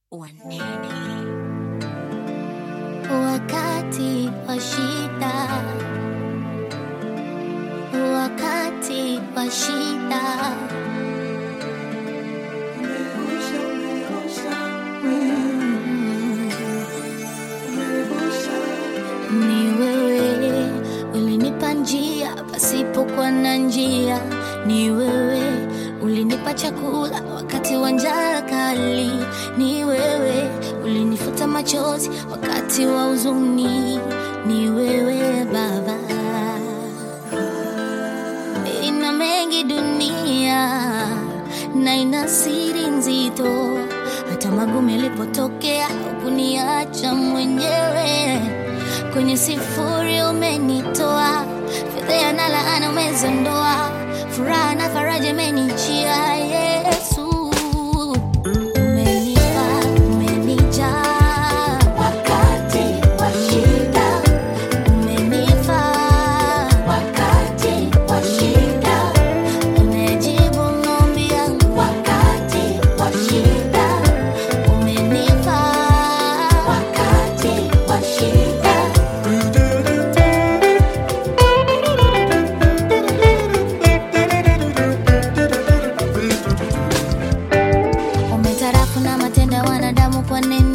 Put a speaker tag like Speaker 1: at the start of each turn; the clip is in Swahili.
Speaker 1: wanene wakati wa shida, wakati wa shida. Ni wewe ulinipa njia pasipokuwa na njia, ni wewe ulinipa chakula wakati wa njaa kali, ni wewe ulinifuta machozi wakati wa huzuni, ni wewe Baba. Ina mengi dunia na ina siri nzito, hata magumu yalipotokea hukuniacha mwenyewe. Kwenye sifuri umenitoa, fedheha na laana umezondoa, furaha na faraja imenijia. Yesu umenipa, umenijaa wakati wa shida, umenifaa wakati wa shida, umejibu maombi yangu wakati wa shida, umenifaa wakati wa shida. Umetarafu na matendo ya wanadamu kwa neno